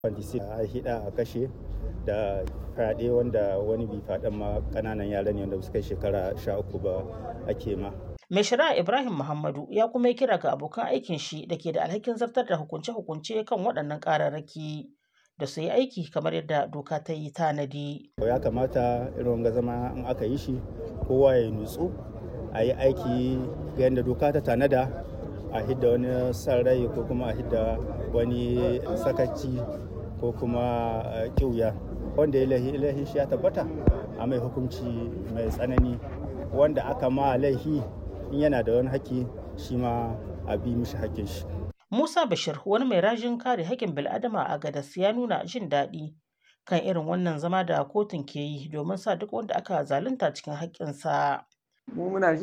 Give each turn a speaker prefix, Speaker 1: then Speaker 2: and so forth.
Speaker 1: Fandisi a hida a kashe da fyaɗe wanda wani bi faɗan ma ƙananan yara ne wanda suka yi shekara sha uku ba ake ma.
Speaker 2: Mai shari'a Ibrahim Muhammadu ya kuma yi kira ga abokan aikin shi da ke da alhakin zartar da hukunce-hukunce kan waɗannan ƙararraki da su yi aiki kamar yadda doka ta yi tanadi.
Speaker 1: Ya kamata irin wanga zama in aka yi shi kowa ya nutsu a yi aiki ga yadda doka ta tanada a hidda wani san rai ko kuma a hidda wani sakaci ko kuma ƙiuya wanda ya laihi shi ya tabbata a mai hukunci mai tsanani wanda aka ma laihi in yana da wani haƙƙi shi ma a bi mishi haƙƙin shi.
Speaker 2: Musa Bashir wani mai rajin kare haƙƙin bil'adama a Gadas ya nuna jin daɗi kan irin wannan zama da kotun ke yi domin sa duk wanda aka zalunta cikin haƙƙinsa.
Speaker 3: Mu muna